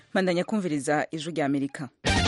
bandanya kumviriza ijwi rya amerika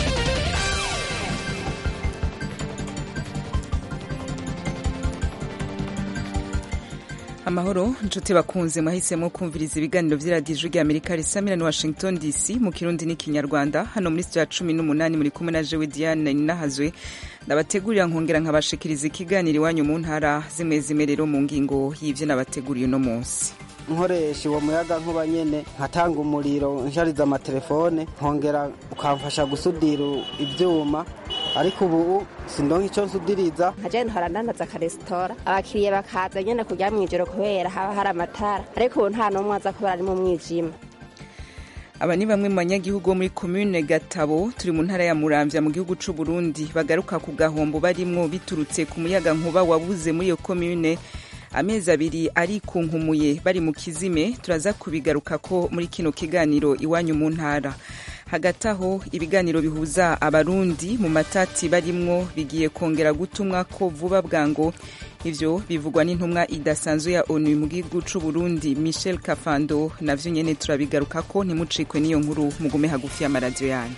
amahoro inshuti bakunze mwahisemo kumviriza ibiganiro by'iradiyo ijwi rya amerika risamira ni washington dc mu kirundi n'ikinyarwanda hano muri sitiyo ya cumi n'umunani muri kumwe na jewe diane ninahazwe ndabategurira nkongera nkabashikiriza ikiganiro iwanyu mu ntara zimwe zimwe rero mu ngingo y'ivyo nabateguriye uno munsi nkoresha uwo muyaga nkuba nyene nkatanga umuriro nshariza amatelefone nkongera ukamfasha gusudira ivyuma ariko ubu sindonka ico nsudiriza nkaje ntora ndandaza akaresitora abakiriya bakaza nyene kurya mw'ijoro kubera haba hari amatara ariko ubu nta n'umwe aza kubera ari mu mwijima aba ni bamwe mu banyagihugu bo muri komune gatabo turi mu ntara ya muramvya mu gihugu c'u burundi bagaruka ku gahombo barimwo biturutse ku muyaga nkuba wabuze muri iyo komune amezi abiri arikunkumuye bari mu kizime turaza kubigaruka ko muri kino kiganiro iwanyu mu ntara hagati aho ibiganiro bihuza abarundi mu matati barimwo bigiye kongera gutumwa ko vuba bwango ivyo bivugwa n'intumwa idasanzwe ya onu mu gihugu c'u burundi michel kafando navyo nyene turabigaruka ko ntimucikwe n'iyo nkuru mugume hagufi y'amaradiyo yanyu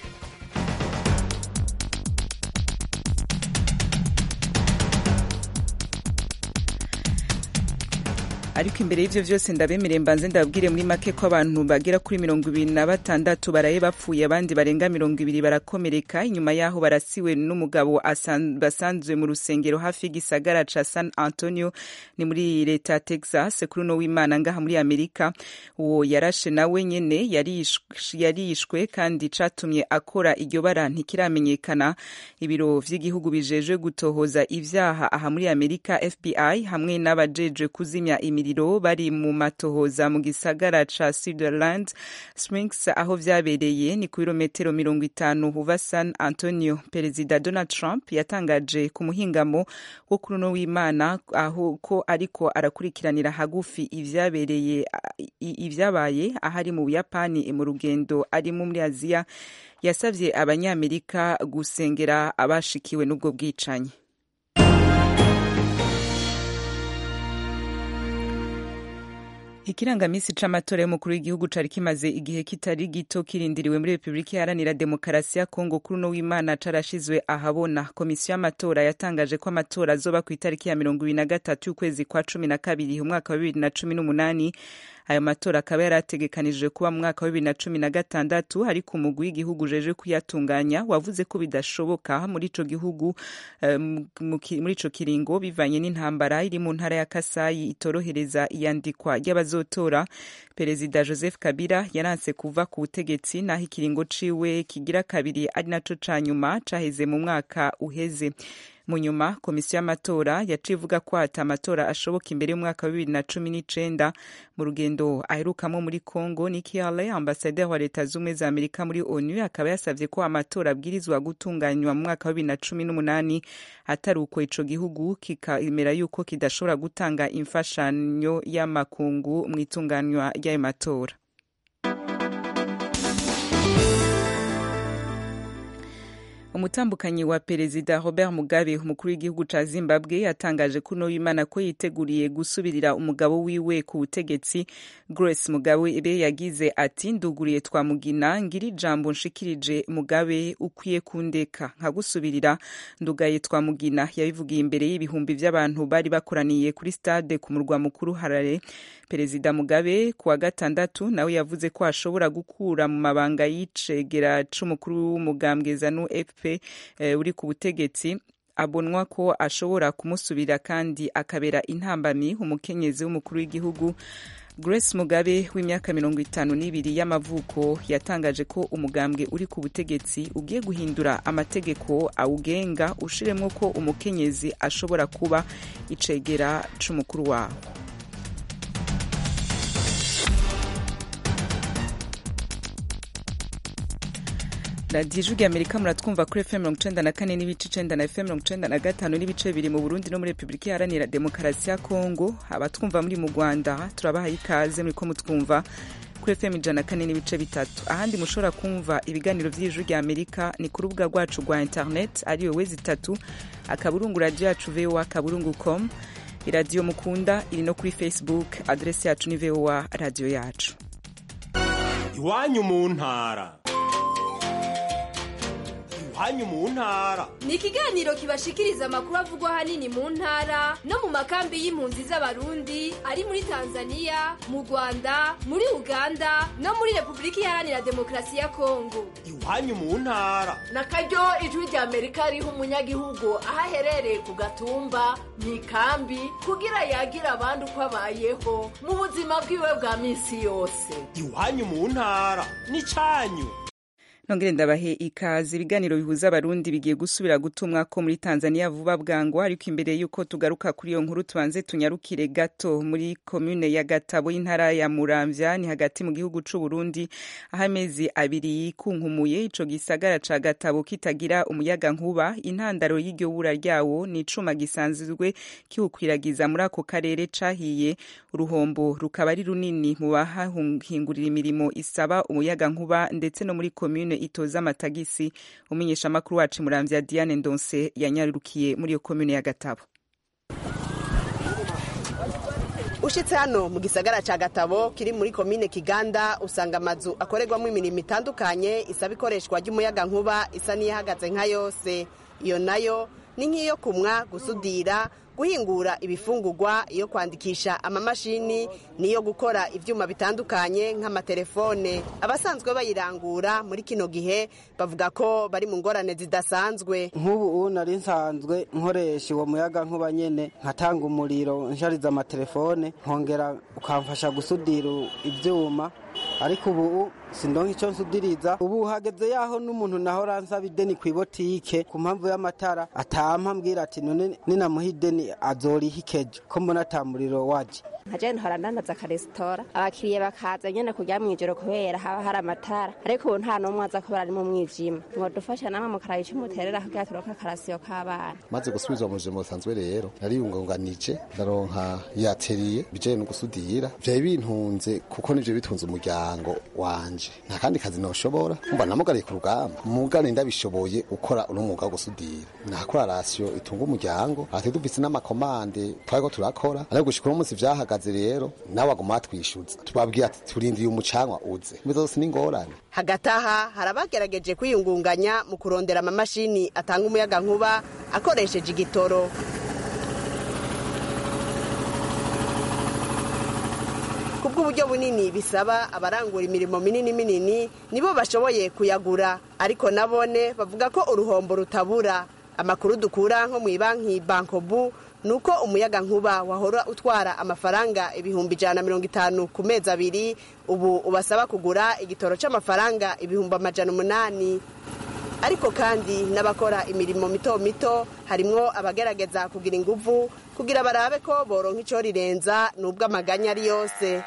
ariko imbere y'ivyo vyose ndabemereye mbanze ndababwire muri make ko abantu bagera kuri mirongo ibiri na batandatu baraye bapfuye abandi barenga mirongo ibiri barakomereka inyuma yaho barasiwe n'umugabo basanzwe mu rusengero hafi y'igisagara ca san antonio ni muri leta ya texas kuri uno w'imana ngaha muri amerika uwo yarashe nawe nyene yarishwe kandi catumye akora iryo bara ntikiramenyekana ibiro vy'igihugu bijejwe gutohoza ivyaha aha muri amerika fbi hamwe n'abajejwe kuzimya imi imiriro bari mu matohoza mu gisagara ca Sutherland Springs aho vyabereye ni ku birometero mirongo itanu uva San Antonio perezida Donald Trump yatangaje ku muhingamo wo kuri uno w'Imana aho ko ariko arakurikiranira hagufi ivyabereye ivyabaye ahari mu Buyapani mu rugendo arimo muri Aziya yasavye abanyamerika gusengera abashikiwe n'ubwo bwicanyi ikirangamisi c'amatora y'umukuru w'igihugu cari kimaze igihe kitari gito kirindiriwe muri repubulika iharanira demokarasi ya kongo kuri uno w'imana carashizwe ahabona komisiyo y'amatora yatangaje ko amatora azoba ku itariki ya mirongo ibiri na gatatu y'ukwezi kwa cumi na kabiri umwaka wa bibiri na cumi n'umunani ayo matora akaba yari ategekanijwe kuba mu mwaka wa bibiri na cumi na gatandatu ariko umugwi w'igihugu ujeje kuyatunganya wavuze ko bidashoboka muri ico gihugu um, muri ico kiringo bivanye n'intambara iri mu ntara ya kasayi itorohereza iyandikwa ry'abazotora perezida joseph kabila yaranse kuva ku butegetsi naho ikiringo ciwe kigira kabiri ari naco ca nyuma caheze mu mwaka uheze mu nyuma komisiyo y'amatora yaciye ivuga ko hata amatora ashoboka imbere y'umwaka wa bibiri na cumi n'icenda mu rugendo aherukamo muri congo niki haley ambasaderi wa leta z'ubumwe za amerika muri onu akaba yasavye ko amatora abwirizwa gutunganywa mu mwaka wa bibiri na cumi n'umunani atari uko ico gihugu kikemera yuko kidashobora gutanga imfashanyo y'amakungu mu itunganywa ry'ayo matora umutambukanyi wa perezida robert mugabe umukuru w'igihugu ca zimbabwe yatangaje kuno w'imana ko yiteguriye gusubirira umugabo wiwe ku butegetsi grace mugabe be yagize ati nduguriye twamugina ngira ijambo nshikirije mugabe ukwiye kundeka nkagusubirira ndugaye twamugina yabivugiye imbere y'ibihumbi vy'abantu bari bakoraniye kuri stade ku murwa mukuru harare perezida mugabe ku wa gatandatu nawe yavuze ko ashobora gukura mu mabanga y'icegera c'umukuru w'umugambwe zanu fp eh, uri ku butegetsi abonwa ko ashobora kumusubira kandi akabera intambamyi umukenyezi w'umukuru w'igihugu grace mugabe w'imyaka mirongo itanu n'ibiri y'amavuko yatangaje ko umugambwe uri ku butegetsi ugiye guhindura amategeko awugenga ushiremwo ko umukenyezi ashobora kuba icegera c'umukuru wawo radiyo ijwi amerika muratwumva kuri fm mirongo icenda na kane n'ibice icenda na fm mirongo icenda na gatanu n'ibice bibiri mu burundi no muri repubulika iharanira demokarasi ya kongo abatwumva muri mu rwanda turabahaye ikaze muriko mutwumva kuri fm ijana na kane n'ibice bitatu ahandi mushobora kumva ibiganiro vy'ijwi rya amerika ni ku rubuga rwacu rwa internet ariyo wezi itatu akaburungu radiyo yacu voa akaburungu com iradiyo mukunda iri no kuri facebook adresi yacu ni voa radiyo yacu iwanyu mu ntara iwanyu mu ntara ni ikiganiro kibashikiriza amakuru avugwa ahanini mu ntara no mu makambi y'impunzi z'abarundi ari muri tanzania mu rwanda muri uganda no muri repubulika iharanira demokarasi ya kongo iwanyu mu ntara na karyo ijwi rya amerika riha umunyagihugu aho aherereye ku gatumba mu ikambi kugira yagira abandi uko abayeho mu buzima bwiwe bwa minsi yose iwanyu mu ntara n'icanyu nongere ndabahe ikaze ibiganiro bihuza abarundi bigiye gusubira gutumwa ko muri tanzania vuba bwangu ariko imbere y'uko tugaruka kuri iyo nkuru tubanze tunyarukire gato muri komune ya gatabo y'intara ya muramvya ni hagati mu gihugu c'uburundi aho amezi abiri yikunkumuye ico gisagara ca gatabo kitagira umuyaga nkuba intandaro y'iryo bura ryawo ni icuma gisanzwe kiwukwiragiza muri ako karere cahiye uruhombo rukaba ari runini mu bahahingurira imirimo isaba umuyaga nkuba ndetse no muri komune itoza amatagisi umumenyeshamakuru wacu muramvya diane ndonse yanyarukiye muri iyo komune ya gatabo ushitse hano mu gisagara ca gatabo kiri muri komine kiganda usanga amazu akorerwamo imirimo itandukanye isaba ikoreshwa ry'umuyaga nkuba isa n'iyahagaze nka yose iyo nayo ni nk'iyo kumwa gusudira guhingura ibifungurwa iyo kwandikisha amamashini niyo gukora ivyuma bitandukanye nk'amatelefone abasanzwe bayirangura muri kino gihe bavuga ko bari mu ngorane zidasanzwe nk'ubu nari nsanzwe nkoresha uwo muyaga nkuba nyene nkatanga umuriro nshariza amatelefone nkongera ukamfasha gusudira ivyuma ariko ubu sindonka icyo nsudiriza ubu hageze yaho n'umuntu naho ransaba ideni ku ibotike ku mpamvu y'amatara atampa ambwira ati none ninamuha ideni azoriha ikejo ko mbona ata muriro waje nkaje ntora ndandaza akaresitora abakiriya bakaza nyene kurya mw'ijoro kubera haba hari amatara ariko ubu nta n'umwe aza kubera ari mu mwijima mwadufasha namwe mukaraba ico muterera kugira turonke akarasiyo k'abana maze gusubizwa mu buzima busanzwe rero nariyungunganije ndaronka yateriye bijanye no gusudira vyari bintunze kuko nivyo bitunze umuryango wanje nta kandi kazi noshobora mba namugariye ku rugamba mugane ndabishoboye ukora uno mwuga wo gusudira nakora rasiyo itunga umuryango ati dufise n'amakomande twariko turakora ariko gushika uno munsi vyahagaze rero nawe aguma atwishuza tubabwira ati turindiye umucanwa uze mbizo zose n'ingorane hagati aha hari abagerageje kwiyungunganya mu kurondera amamashini atanga umuyaga nkuba akoresheje igitoro kubw'uburyo bunini bisaba abarangura imirimo minini minini nibo bashoboye kuyagura ariko nabone bavuga ko uruhombo rutabura amakuru dukura nko mu ibanki bankobu ni uko umuyaga nkuba wahora utwara amafaranga ibihumbi ijana na mirongo itanu ku mezi abiri ubu ubasaba kugura igitoro cy'amafaranga ibihumbi amajana umunani ariko kandi n'abakora imirimo mito mito harimwo abagerageza kugira inguvu kugira barabe ko boronka ico rirenza nubwo amaganya ari yose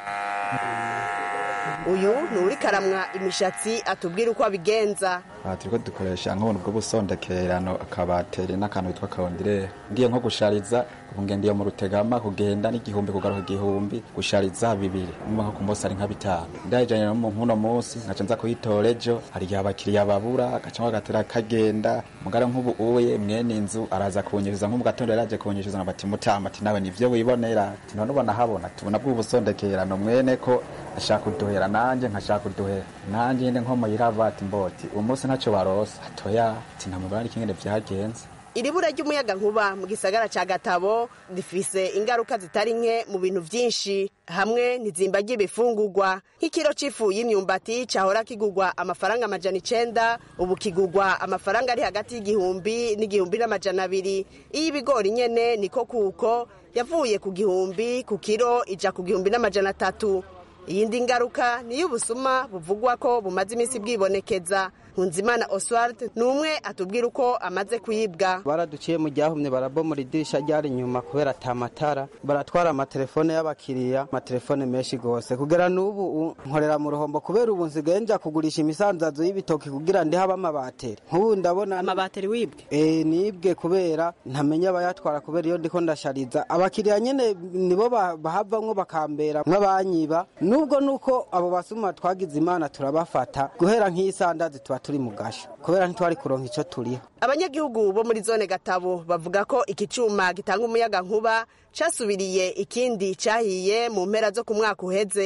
uyu ni uri karamwa imishatsi atubwira uko abigenza aha turiko dukoresha nk'ubuntu bwo busondekerano akabateri n'akantu bitwa karondirere ngiye nko gushariza ubu ngendiye mu rutegama kugenda n'igihumbi kugaruka igihumbi gushariza bibiri umva nko ku munsi ari nka bitanu ndayijanye no mu nkuno munsi nkaca nza kuyitora ejo hari igihe abakiriya babura agaca bagatera kagenda mugara nk'ubu uye mwene inzu araza kunyishuza nko mu gatondo yaraje kunyishuza bati mutama ati nawe nivyo wibonera ati none ubona habona tubona bw'ubusondekerano mwene ko ashaka kuduhera nanje nkashaka kuduhera nanje nyine nko muyirava ati mboti uwo munsi ntacyo barose atoya ati ntamubona ari kingene vyagenze iri bura ry'umuyaga nkuba mu gisagara ca gatabo rifise ingaruka zitari nke mu bintu vyinshi hamwe n'izimba ry'ibifungurwa nk'ikiro c'ifu y'imyumbati cahora kigurwa amafaranga amajana icenda ubu kigurwa amafaranga ari hagati y'igihumbi n'igihumbi n'amajana abiri iy'ibigori nyene niko kuko yavuye ku gihumbi ku kiro ija ku gihumbi n'amajana atatu iyindi ngaruka niyo ubusuma buvugwa ko bumaze iminsi bwibonekeza nkunzimana oswald ni umwe atubwira uko amaze kuyibwa baraduciye mu ryahumye barabomora idirisha ryari inyuma kubera ata matara baratwara amatelefone y'abakiriya amatelefone menshi gose kugera n'ubu nkorera mu ruhombo kubera ubu nsigaye nja kugurisha imisanzazo y'ibitoki kugira ndi habe amabateri nk'ubu ndabona amabateri wibwe e, nibwe kubera ntamenya abayatwara kubera iyo ndiko ndashariza abakiriya nyene nibo bahavamwo bakambera nk'abanyiba nubwo nuko abo basuma twagize imana turabafata guhera nk'isandazi tuba turi mu gasho kubera ntitwari kuronka ico turiho abanyagihugu bo muri zone gatabo bavuga ko iki cuma gitanga umuyaga nkuba casubiriye ikindi cahiye mu mpera zo ku mwaka uheze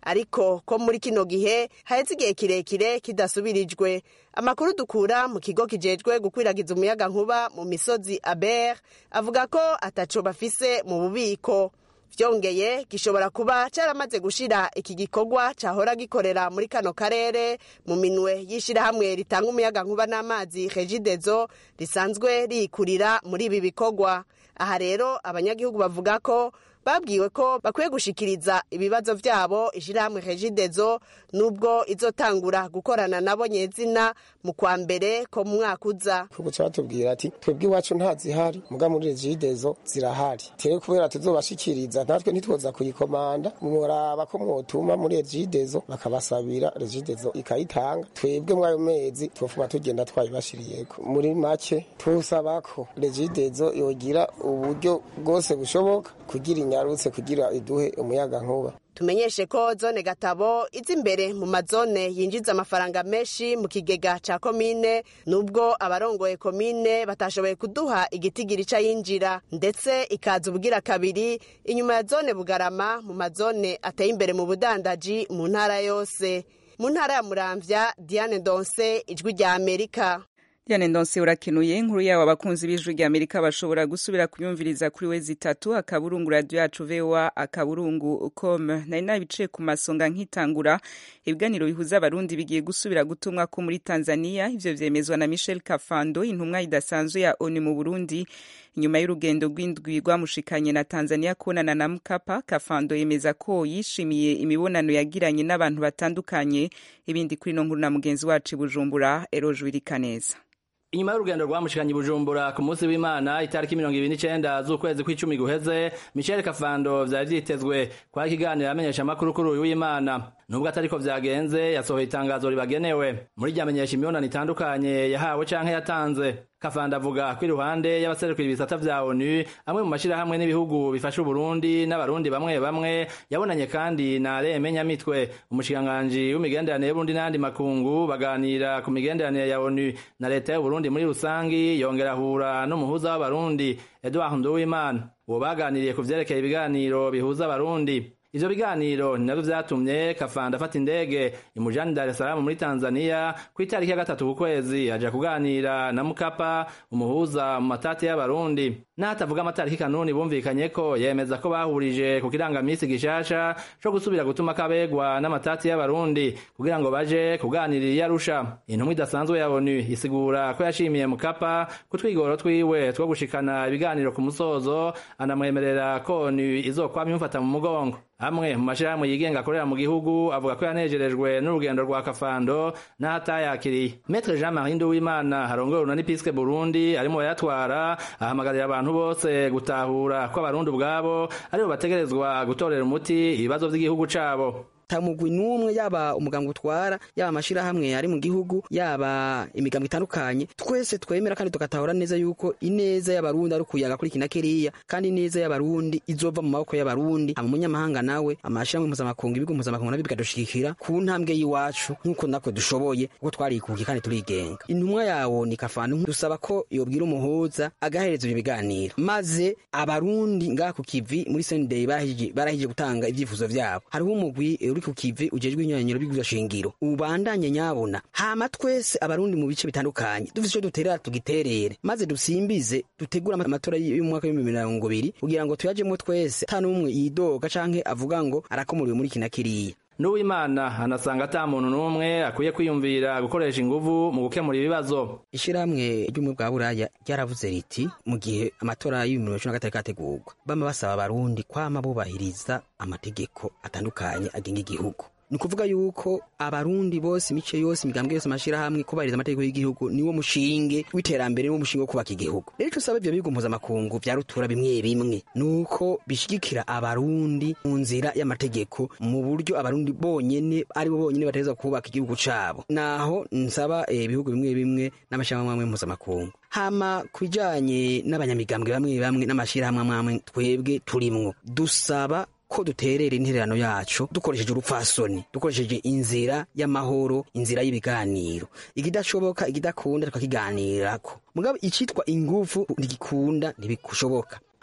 ariko ko muri kino gihe haheze igihe kirekire kidasubirijwe amakuru dukura mu kigo kijejwe gukwiragiza umuyaga nkuba mu misozi aber avuga ko ataco bafise mu bubiko vyongeye gishobora kuba caramaze gushira iki gikorwa cahora gikorera muri kano karere mu minwe y'ishirahamwe ritanga umuyaga nkuba n'amazi regidezo risanzwe rikurira muri ibi bikorwa aha rero abanyagihugu bavuga ko babwiwe ko bakwiye gushikiriza ibibazo vyabo ishirahamwe regidezo nubwo izotangura gukorana nabo nyezina mu kwa mbere ko mu mwaka uza kuguca batubwira ati twebwe iwacu ntazihari muga muri regidezo zirahari tere kubera tuzobashikiriza natwe ntitwoza kuyikomanda muraba ko mwotuma muri regidezo bakabasabira regidezo ikayitanga twebwe mwayo mezi twofuma tugenda twayibashiriyeko muri make tusaba ko regidezo yogira uburyo bwose bushoboka kugira inyarutse kugira iduhe umuyaga nkuba tumenyeshe ko zone gatabo iza imbere mu mazone yinjiza amafaranga menshi mu kigega ca komine nubwo abarongoye komine batashoboye kuduha igitigiri ca yinjira ndetse ikaza ubugira kabiri inyuma ya zone bugarama mu mazone ateye imbere mu budandaji mu ntara yose mu ntara ya muramvya diane donse ijwi rya amerika Diane Ndonse urakenuye inkuru yawe abakunzi b'ijwi rya Amerika bashobora gusubira kuyumviriza kuri we zitatu akaburungu radio yacu VOA akaburungu com nari nabicaye ku masonga nkitangura ibiganiro bihuza abarundi bigiye gusubira gutumwa ko muri Tanzania ivyo vyemezwa na Michel Kafando intumwa idasanzwe ya ONU mu Burundi inyuma y'urugendo rw'indwi rwamushikanye na Tanzania kubonana na Mkapa Kafando yemeza ko yishimiye imibonano yagiranye n'abantu batandukanye ibindi kuri no nkuru na mugenzi wacu Bujumbura Eroje Wirikaneza inyuma y'urugendo rwamushikanye bujumbura ku munsi w'imana itariki mirongo ibiri n'icenda z'ukwezi kw'icumi guheze michel kafando vyari vyitezwe kwari ikiganiro amenyesha amakuru kuri uyu w'imana nubwo atariko vyagenze yasohoye itangazo ribagenewe muri ryamenyesha imibonano itandukanye yahawe canke yatanze kafanda avuga ko iruhande y'abaserukira ibisata vya onu amwe mu mashirahamwe n'ibihugu bifasha uburundi n'abarundi bamwe bamwe yabonanye kandi na reme nyamitwe umushikiranganji w'imigenderanire y'uburundi n'ayandi makungu baganira ku migenderanire ya onu na leta y'uburundi muri rusangi yongera ahura n'umuhuza w'abarundi edouard nduwimana uwo baganiriye ku vyerekeye ibiganiro bihuza abarundi ivyo biganiro ni navyo vyatumye kafanda afata indege imujani dar es salaam muri tanzania ku itariki ya gatatu ku kwezi aja kuganira na mukapa umuhuza mu matati y'abarundi n'ahatavuga amatariki kanuni bumvikanye ko yemeza ko bahurije ku kirangamisi gishasha co gusubira gutuma kabegwa n'amatati y'abarundi kugira ngo baje kuganirira iyo arusha intumwa idasanzwe ya onu isigura ko yashimiye mukapa ku twigoro twiwe two gushikana ibiganiro ku musozo anamwemerera ko onu izokwama imufata mu mugongo amwe mu mashirahamwe yigenga akorera mu gihugu avuga ko yanejerejwe n'urugendo rwa kafando n'ahatayakiriye metre jean marie nduwimana harongoye urunani piske burundi arimo bayatwara ahamagarira abantu bose gutahura ko abarundi ubwabo aribo bategerezwa gutorera umuti ibibazo vy'igihugu cabo tamugwi n'umwe yaba umuganga utwara yaba amashirahamwe ari mu gihugu yaba imigambo itandukanye twese twemera kandi tugatahura neza yuko ineza y'abarundi ari ukuyaga kuri kina kiriya kandi ineza y'abarundi izova mu maboko y'abarundi ama munyamahanga nawe amashirahamwe mpuzamakungu ibigo mpuzamakungu nabyo bikadushigikira ku ntambwe y'iwacu nk'uko natwe dushoboye kuko twarikukiye kandi turigenga intumwa yawo ni kafanu dusaba ko yobwira umuhuza agahereza ibyo biganiro maze abarundi ngaha ku kivi muri sendey barahije gutanga ivyifuzo vyabo hariho umugwi uri ku kivi ujejwe inyanyiro bigwiza shingiro ubandanye nyabona hama twese abarundi mu bice bitandukanye dufite ico duterera tugiterere maze dusimbize dutegura amatora y'umwaka w'ibihumbi mirongo ibiri kugira ngo tuyajemwo twese ata n'umwe yidoga canke avuga ngo arakomuriwe muri kina kiriya n'uwimana anasanga ata muntu n'umwe akwiye kwiyumvira gukoresha inguvu mu gukemura ibibazo ishirahamwe ry'ubumwe bwa buraya ryaravuze riti mu gihe amatora y'ibihumbi bibiri na gatatu kategurwa bama basaba abarundi kwama bubahiriza amategeko atandukanye agenga igihugu ni ukuvuga yuko abarundi bose imice yose imigambwe yose amashirahamwe kubahiriza amategeko y'igihugu niwo mushinge w'iterambere niwo mushinge wo kubaka igihugu rero ico usaba ivyo bigo mpuzamakungu vya rutura bimwe bimwe nuko bishigikira abarundi mu nzira y'amategeko mu buryo abarundi bonyene aribo bonyene bategerezwa kubaka igihugu cabo naho nsaba ibihugu bimwe bimwe n'amashirahamwe amwe mpuzamakungu hama kubijanye n'abanyamigambwe bamwe bamwe n'amashirahamwe amwe twebwe turimwo dusaba ko duterera intererano yacu dukoresheje urupfasoni dukoresheje inzira y'amahoro inzira y'ibiganiro ikidashoboka ikidakunda tukakiganirako mugabo icitwa ingufu ntigikunda ntibishoboka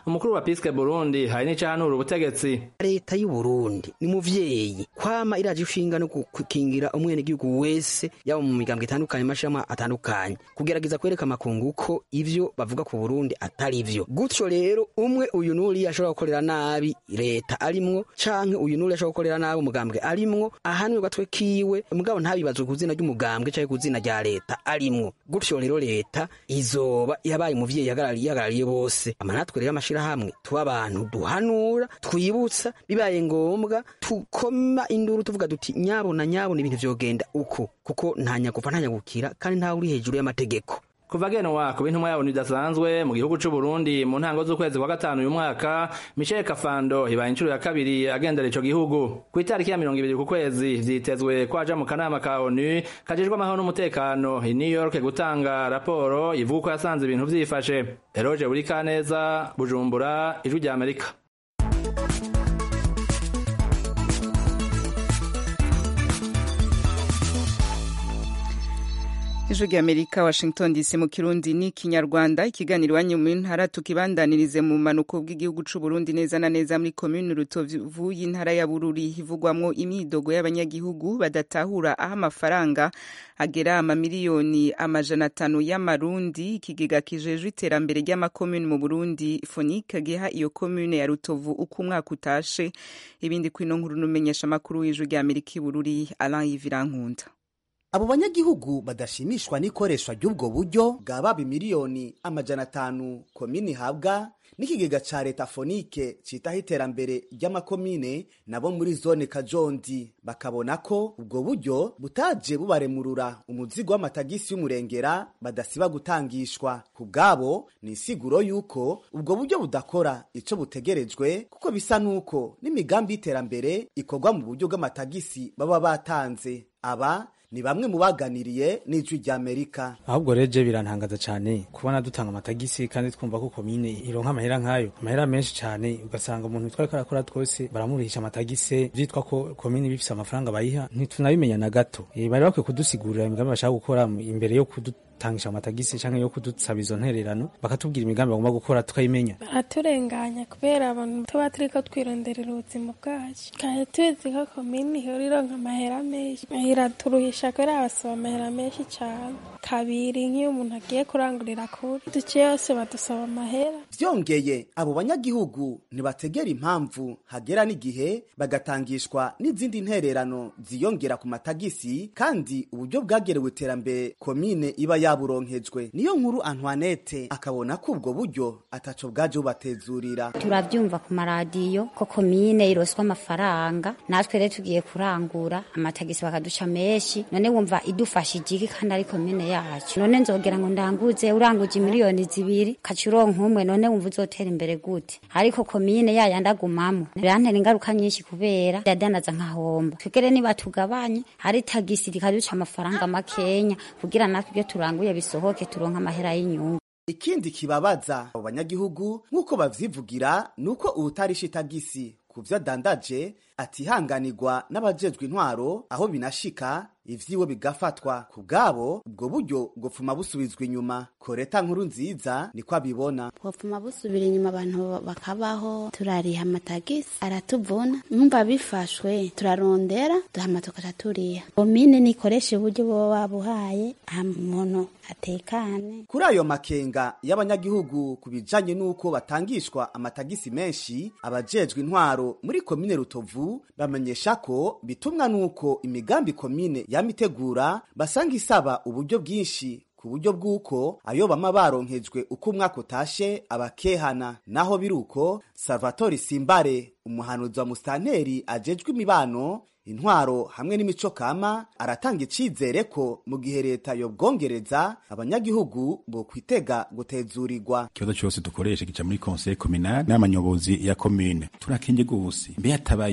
umukuru wa piske burundi hari n'icahanura ubutegetsi leta y'u Burundi ni muvyeyi kwama iraje ishinga no gukingira umwenegihugu wese yaba mu migambwe itandukanye amashirahamwe atandukanye kugerageza kwereka amakungu ko ivyo bavuga ku Burundi atari vyo gutyo rero umwe uyu n'uriya ashobora gukorera nabi leta arimwo canke uyu n'uriya ashobora gukorera nabi umugambwe arimwo ahanwe gatwe kiwe mugabo ntabibazwe ku zina ry'umugambwe canke ku zina rya leta arimwo gutyo rero leta izoba yabaye umuvyeyi yagarariye yagarariye bose amanatwe rero amashirahamwe tuba abantu duhanura twibutsa bibaye ngombwa tukoma induru tuvuga duti nyabona nyabona ibintu vyogenda uko kuko nta nyagufa nta nyagukira kandi ntawe uri hejuru y'amategeko kuva genwa ku bintumwa yabo bidasanzwe mu gihugu c'u Burundi mu ntango z'ukwezi kwa gatanu uyu mwaka Michel Kafando ibaye inshuro ya kabiri agendera ico gihugu ku itariki ya mirongo ibiri ku kwezi vyitezwe ko aja mu kanama ka ONU kajejwe amahoro n'umutekano i New York gutanga raporo ivuga ko yasanze ibintu vyifashe Eroge Burikaneza Bujumbura ijwi rya Amerika ijwi rya amerika washington dc mu kirundi ni kinyarwanda ikiganiro iwanyu mu ntara tukibandanirize mu manuko bw'igihugu c'u burundi neza na neza muri komini rutovu y'intara ya bururi hivugwamwo imyidogo y'abanyagihugu badatahura aho amafaranga agera amamiliyoni amajana atanu y'amarundi ikigega kijejwe iterambere ry'amakomini mu burundi fonike giha iyo komine ya rutovu uko umwaka utashe ibindi kwino nkuru n'umenyesha amakuru w'ijwi rya amerika i bururi alain yivirankunda abo banyagihugu badashimishwa n'ikoreshwa ry'ubwo buryo bwa baba miliyoni amajana atanu komini ihabwa n'ikigega ca leta fonike citaho iterambere ry'amakomine nabo muri zone kajondi bakabona ko ubwo buryo butaje bubaremurura umuzigo w'amatagisi y'umurengera badasiba gutangishwa ku bwabo ni insiguro y'uko ubwo buryo budakora ico butegerejwe kuko bisa n'uko n'imigambi y'iterambere ikorwa mu buryo bw'amatagisi baba batanze aba ni bamwe mu baganiriye n'ijwi rya amerika ahubwo rero je birantangaza cyane kubona dutanga amatagisi kandi twumva ko komine ironka amahera nk'ayo amahera menshi cyane ugasanga umuntu twariko arakora twose baramurihisha amatagisi vyitwa ko komine bifise amafaranga bayiha ntitunabimenya na gato e, bari bakwiye kudusigurira imigambi bashaka gukora imbere yo kudutangisha amatagisi canke yo kudusaba izo ntererano bakatubwira imigambi bagomba gukora tukayimenya baraturenganya kubera abantu tuba turiko twironderera ubuzima bwacu kandi tuzi ko komine ihora ironka amahera menshi iraturuhisha kubera abasaba amahera menshi cane kabiri nk'iyo umuntu agiye kurangurira kure duce yose badusaba amahera vyongeye abo banyagihugu ntibategera impamvu hagera n'igihe bagatangishwa n'izindi ntererano ziyongera ku matagisi kandi uburyo bwagerewe iterambere komine iba yaburonkejwe niyo nkuru antoinette akabona ko ubwo buryo ataco bwaje bubatezurira turavyumva ku maradiyo ko komine iroswa amafaranga natwe rero tugiye kurangura amatagisi bakaduca menshi none wumva idufashije iki kandi ari komine yacu none nzogera ngo ndanguze uranguje miliyoni zibiri kaca uronka umwe none wumva uzotera imbere gute ariko komine yaya ndagumamo birantera ingaruka nyinshi kubera yadanaza nkahomba twegere niba tugabanye hari tagisi rikaduca amafaranga makenya kugira natwe ibyo turanguye bisohoke turonka amahera y'inyungu ikindi kibabaza abo banyagihugu nk'uko bavyivugira ni uko uwutarisha itagisi ku vyo adandaje atihanganirwa n'abajejwe intwaro aho binashika ivyiwe bigafatwa ku bwabo ubwo buryo bwopfuma busubizwa inyuma koreta nkuru nziza niko abibona bwopfuma busubira inyuma abantu bakabaho turariha amatagisi aratuvuna numva bifashwe turarondera duhama tukaca turiha komine nikoresha uburyo boba babuhaye umuntu atekane kuri ayo makenga y'abanyagihugu ku bijanye n'uko batangishwa amatagisi menshi abajejwe intwaro muri komine rutovu bamenyesha ko bitumwa n'uko imigambi komine yamitegura basanga isaba uburyo bwinshi ku buryo bw'uko ayo bama baronkejwe uko umwaka utashe abakehana naho biri uko salvatore simbare umuhanuzi wa musitanteri ajejwe imibano intwaro hamwe n'imico kama aratanga icizere ko mu gihe leta yobwongereza abanyagihugu bo kwitega gutezurirwa ikibazo cyose dukoresha gica muri conseil communal n'amanyobozi ya commune turakenye gose mbe hatabayo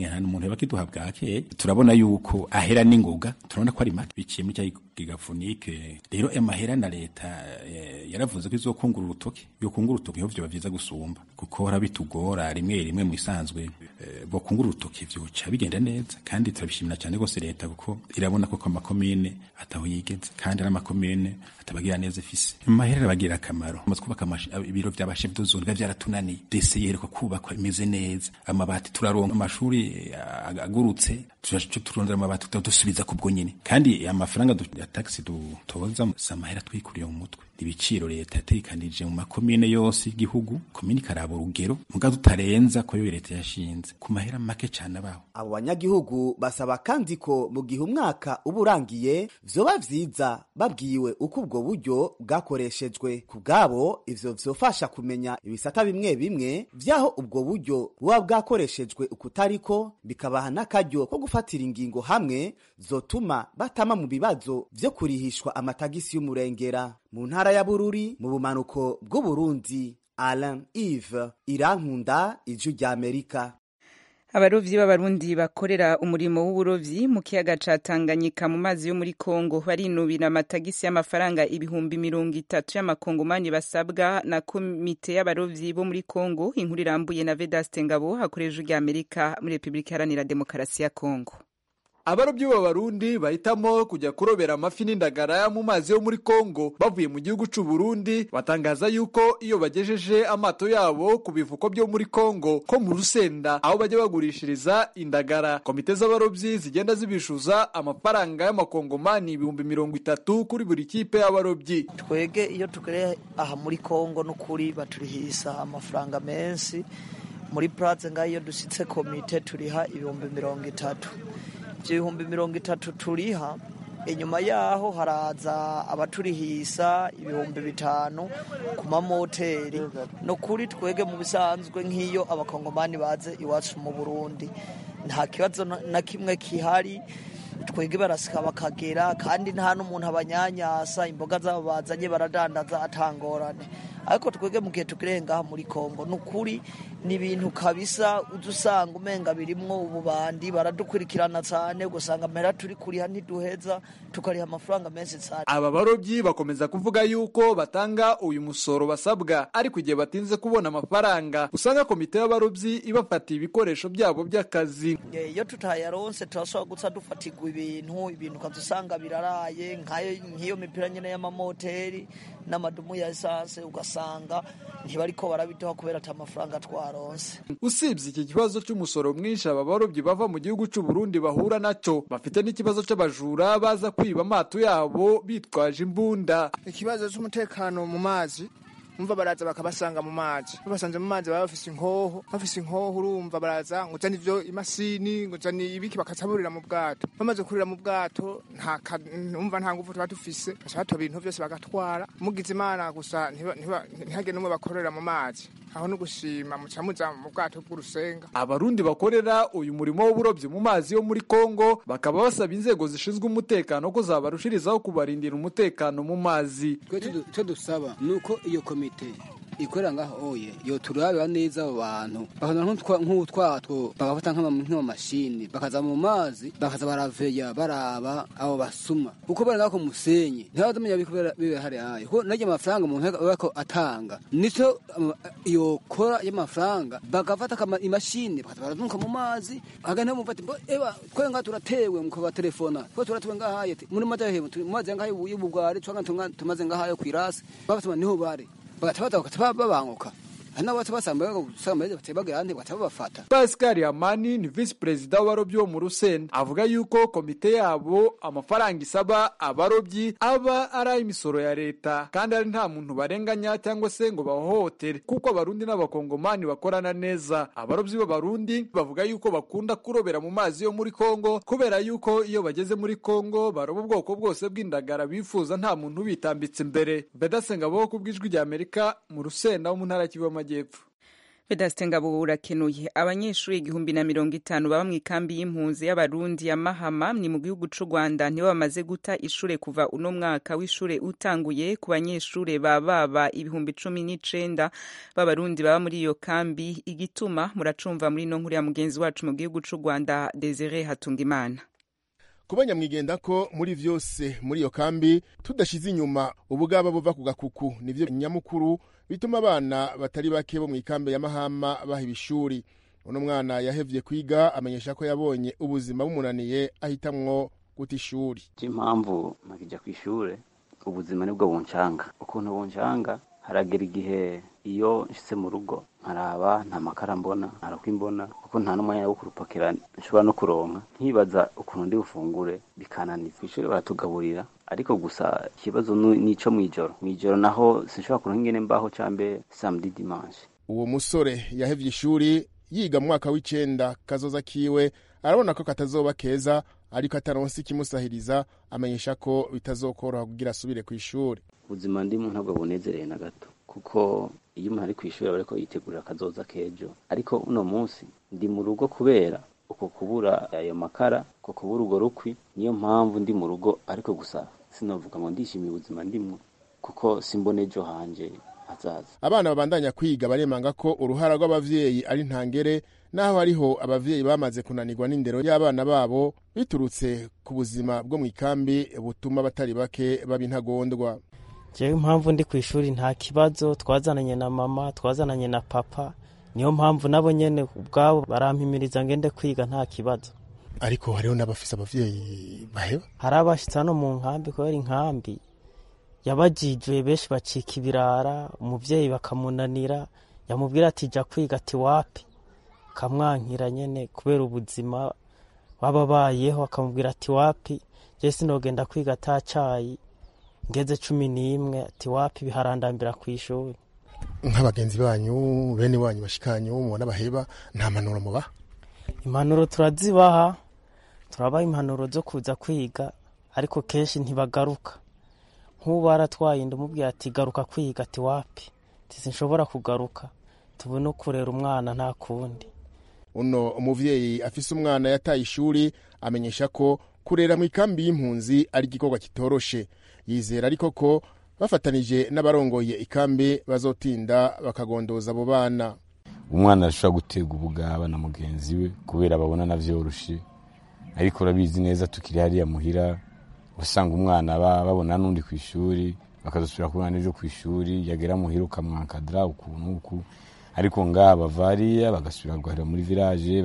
nta umuntu yaba kiduha bwakeye turabona yuko ahera n'ingoga turabona ko ari make biciye muri cya gigafunike rero amahera na leta eh, yaravuze ko izokungura urutoki yokungura urutoki ho vyoba vyiza gusumba kuko hora bitugora rimwe rimwe mu isanzwe eh, bokungura urutoki vyoca bigenda neza kandi turabishimira cyane rwose leta kuko irabona ko amakomine ataho yigeze kandi ari amakomine atabagira neza ifise amahera arabagira akamaro amaze kubaka amash- ibiro vy'abashef d'ozone biba vyaratunaniye dese yerekwa kubakwa imeze neza amabati turaronka amashuri eh, agurutse turaca turondera amabati dusubiza kubwo nyine kandi amafaranga du- ya taxi dutoza si amahera twikuriye mu mutwe ibiciro leta yatekanije mu makomine yose y'igihugu komine ikaraba urugero muga tutarenza ko yo leta yashinze ku mahera make cane abaho abo banyagihugu basaba kandi ko mu gihe umwaka uba urangiye vyoba vyiza babwiwe uko ubwo buryo bwakoreshejwe ku bwabo ivyo vyofasha kumenya ibisata bimwe bimwe vy'aho ubwo buryo buba bwakoreshejwe ukutariko bikabaha n'akaryo ko gufatira ingingo hamwe zotuma batama mu bibazo vyo kurihishwa amatagisi y'umurengera mu ntara ya bururi mu bumanuko bw'uburundi alain ive irankunda ijwi ry'amerika abarovyi b'abarundi bakorera umurimo w'uburovyi mu kiyaga ca Tanganyika mu mazi yo muri Kongo barinubira amatagisi y'amafaranga ibihumbi mirongo itatu y'amakongomani basabwa na komite y'abarovyi bo muri Kongo inkuru irambuye na Vedaste Ngabo hakoreje rya Amerika muri Republika Iharanira Demokarasi ya Kongo abarobyi b'abarundi bahitamo kujya kurobera amafi n'indagara mu mazi yo muri kongo bavuye mu gihugu c'u Burundi batangaza yuko iyo bagejeje amato yabo ku bivuko byo muri kongo ko mu rusenda aho bajya bagurishiriza indagara komite z'abarobyi zigenda zibishuza amafaranga y'amakongomani ibihumbi mirongo itatu kuri buri kipe y'abarobyi twege iyo tugereye aha muri kongo n'ukuri baturihisa amafaranga menshi muri puraze ngaho iyo dushyitse komite turiha ibihumbi mirongo itatu ibyo bihumbi mirongo itatu turiha inyuma yaho haraza abaturihisa ibihumbi bitanu ku mamoteri ni ukuri twege mu bisanzwe nk'iyo abakongomani baze iwacu mu burundi nta kibazo na kimwe kihari twege barasika bakagera kandi nta n'umuntu abanyanyasa imboga zabo bazanye baradandaza atangorane ariko twege mu gihe tugere ngaha muri kongo ni ukuri ni ibintu kabisa uza usanga umenga birimwo ububandi baradukurikirana cyane ugasanga amahera turi kuriha ntiduheza tukariha amafaranga menshi cyane aba barobyi bakomeza kuvuga yuko batanga uyu musoro basabwa ariko igihe batinze kubona amafaranga usanga komite y'abarobyi ibafatiye ibikoresho byabo by'akazi Eh, iyo tutayaronse turashobora guca dufatirwa ibintu ibintu ukaza usanga biraraye nk'ayo- nk'iyo mipira nyine y'amamoteri n'amadumu ya esanse ugasanga ntibariko barabiduha kubera ata mafaranga twaronse usibye iki kibazo cy'umusoro mwinshi aba barobyi bava mu gihugu cy'u Burundi bahura nacyo bafite n'ikibazo cy'abajura baza kwiba amato yabo bitwaje imbunda ikibazo cy'umutekano mu mazi umva baraza bakabasanga mu mazi babasanze mu mazi baba bafise inkoho bafise inkoho urumva baraza ngo uzane ivyo imasini ngo uzane ibiki bakacaburira mu bwato bamaze kurira mu bwato nta ka- umva nta nguvu tuba dufise baca batoba ibintu vyose bagatwara mugize imana gusa ntiba- ntiba- ntihagire n'umwe bakorera mu mazi aho no gushima muca muza mu bwato bw'urusenga abarundi bakorera uyu murimo w'uburobyi mu mazi yo muri Kongo bakaba basaba inzego zishinzwe umutekano ko zabarushirizaho kubarindira umutekano mu mazi twe tudu- icyo dusaba ni uko iyo komite ikorera ngaho oye yo turabira neza abo bantu bakazana nk'utwa- nk'utwato bagafata nk'ama- nk'amamashini bakaza mu mazi bakaza baraveya baraba abo basuma kuko bari ngaho ku musenyi ntibazamenya biko bibe hari ayo kuko naryo amafaranga umuntu ariko atanga nico ama- iyo kora y'amafaranga bagafata akama- imashini bakaza barazunguka mu mazi hagana mufati eba twe ngaha turatewe mukabatelefona twe turatewe ngaha yete muri mazi yahe mu mazi ngaha y'ubugwari twanga tumaze ngaha yo kwirasi babatuma niho bari bagatabaza bagatabaza babanguka hari n'abo basanga basanga batebaga ahandi bagatabaza babafata Pascal Amani ni visi perezida w'abarobyi bo mu Rusenda avuga yuko komite yabo amafaranga isaba abarobyi aba ari ay'imisoro ya leta kandi ari nta muntu barenganya cyangwa se ngo bahohotere kuko abarundi n'abakongomani bakorana neza abarobyi b'abarundi bavuga yuko bakunda kurobera mu mazi yo muri Kongo kubera yuko iyo bageze muri Kongo baroba ubwoko bwose bw'indagara bifuza nta muntu ubitambitse imbere Bedasenga bo ku bw'ijwi rya Amerika mu Rusenda wo mu ntara y'Kivu y'Amajyepfo Vedaste Ngabo urakenuye abanyeshuri igihumbi na mirongo itanu baba mu ikambi y'impunzi y'abarundi ya Mahama ni mu gihugu c'u Rwanda nibo bamaze guta ishure kuva uno mwaka w'ishure utanguye ku banyeshure ba baba ibihumbi cumi n'icenda b'abarundi baba muri iyo kambi igituma muracumva muri no nkuru ya mugenzi wacu mu gihugu c'u Rwanda Desire Hatungimana kuba nyamwigenda ko muri vyose muri iyo kambi tudashize inyuma ubugaba buva ku gakuku nivyo nyamukuru bituma abana batari bake bo mu ikambi ya mahama baha ibishuri uno mwana yahevye kwiga amenyesha ko yabonye ubuzima bumunaniye ahitamwo guta ishuri impamvu mpakija ku ishure ubuzima nibwo buncanga ukuntu buncanga haragera igihe iyo nshitse mu rugo nkaraba nta makara mbona ntarakwa imbona kuko nta n'umwanya wo kurupakira nshobora no kuronka nkibaza ukuntu ndi bufungure bikananiza kw'ishure baratugaburira ariko gusa ikibazo nico mw'ijoro mw'ijoro naho sinshobora kuronka ingene mbaho cambe samedi dimanche uwo musore yahevye ishuri yiga mu mwaka w'icenda kazoza kiwe arabona ko katazoba keza ariko ataronse ikimusahiriza amenyesha ko bitazokoroha kugira asubire ku ishuri ubuzima ndimo ntabwo bunezereye na gato kuko iyo umuntu ari ku ishuri aba ariko yitegurira akazoza k'ejo ariko uno munsi ndi mu rugo kubera uko kubura ayo makara uko kubura urwo rukwi niyo mpamvu ndi mu rugo ariko gusa sinavuga ngo ndishimiye ubuzima ndimwo kuko simbona ejo hanje hazaza abana babandanya kwiga baremanga ko uruhara rw'abavyeyi ari ntangere naho hariho abavyeyi bamaze kunanirwa n'indero y'abana babo biturutse ku buzima bwo mu ikambi butuma batari bake baba intagondwa jewe impamvu ndi ku ishuri nta kibazo twazananye na mama twazananye na papa niyo mpamvu nabo nyene ubwabo barampimiriza ngende kwiga nta kibazo ariko hariho n'abafise abavyeyi baheba hari abashitse hano mu nkambi kubera inkambi yabajijwe benshi bacika ibirara umuvyeyi bakamunanira yamubwira ati ja kwiga ati wapi kamwankira nyene kubera ubuzima baba bayeho akamubwira ati wapi je sinogenda kwiga ata cayi ngeze cumi n'imwe ati wapi biharandambira ku ishuri nk'abagenzi banyu bene wanyu bashikanyu mubona baheba nta mpanuro mubaha impanuro turazibaha turabaha impanuro zo kuza kwiga ariko kenshi ntibagaruka nk'ubu aratwaye inda umubwira ati garuka kwiga ati wapi sinshobora kugaruka tubone kurera umwana nta kundi uno umuvyeyi afise umwana yataye ishuri amenyesha ko kurera mu ikambi y'impunzi ari igikorwa kitoroshe yizera ariko ko bafatanije n'abarongoye ikambi bazotinda bakagondoza abo bana umwana arashobora gutega ubugaba na mugenzi we kubera babona navyoroshe ariko urabizi neza tukiri hariya muhira usanga umwana babona n'undi ku ishuri bakazosubira kubona n'ejo ku ishuri yagera muhira ukamwankadira ukuntu uku ariko ngaha bavariya bagasubira guharira muri village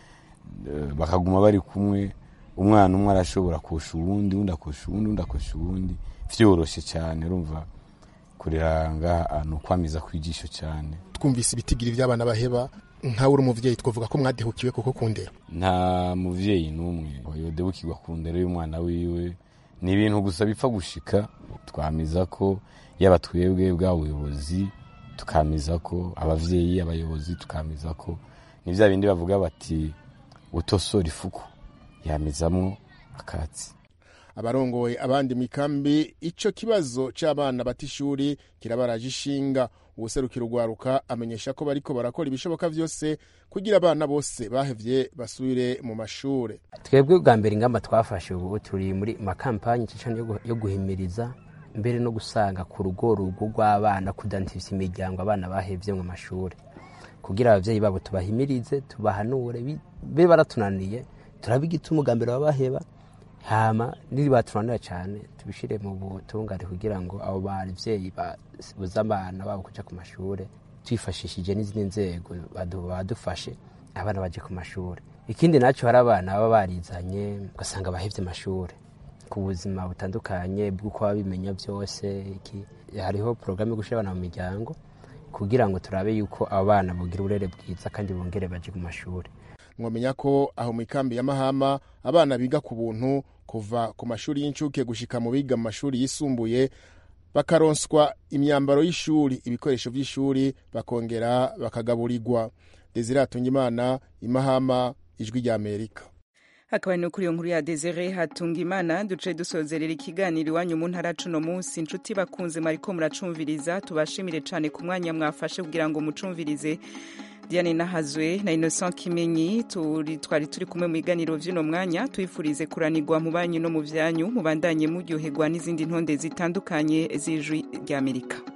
bakaguma bari kumwe umwana umwe arashobora kosha uwundi undi akosha uwundi undi akosha uwundi vyoroshe cyane urumva kurera ngaha ni ukwamiza kwijisho cyane twumvise ibitigiri vy'abana baheba nkawe uri umuvyeyi twavuga ko mwadehukiwe kuko ku ndero nta muvyeyi n'umwe yodebukirwa ku ndero y'umwana wiwe ni ibintu gusa bipfa gushika twamiza ko yaba twebwe bwa buyobozi tukamiza ko abavyeyi abayobozi tukamiza ko ni vya bindi bavuga bati utosora ifuku yamizamwo akatsi abarongoye abandi mikambi ico kibazo c'abana bata ishuri kirabaraje ishinga uwuserukira urwaruka amenyesha ko bariko barakora ibishoboka vyose kugira abana bose bahevye basubire mu mashure twebwe bwa mbere ingamba twafashe ubu turi muri makampanye cyane yo guhimiriza mbere no gusanga ku rugo rugo rw'abana kudantifisa imiryango abana bahevye mu mashuri kugira abavyeyi babo tubahimirize tubahanure be baratunaniye turabe igituma ubwa baba baheba hama niri batunanira cyane tubishire mu butungane kugira ngo abo bavyeyi babuze abana babo kuja ku mashure twifashishije n'izindi nzego badufashe abana baje ku mashure ikindi nacyo hari abana baba barizanye ugasanga bahevye amashure ku buzima butandukanye bw'uko baba bimenya byose iki hariho porogaramu yo gushyira abana mu miryango kugira ngo turabe yuko abo bana bugira uburere bwiza kandi bongere baje ku mashuri mwamenya ko aho mu ikambi ya mahama abana biga ku buntu kuva ku mashuri y'incuke gushika mu biga mu mashuri yisumbuye bakaronswa imyambaro y'ishuri ibikoresho by'ishuri bakongera bakagaburirwa desire hatungimana imahama ijwi rya amerika hakaba ni kuri iyo nkuru ya desire hatunga imana duce dusozerera ikiganiro iwanyu mu ntara cuno munsi inshuti bakunze mwariko muracumviriza tubashimire cyane ku mwanya mwafashe kugira ngo mucumvirize diane nahazwe na innocent kimenyi turi twari turi kumwe mu biganiro vy'uno mwanya twifurize kuranirwa mu banyu no mu vyanyu mubandanye muryoherwa n'izindi ntonde zitandukanye z'ijwi ry'amerika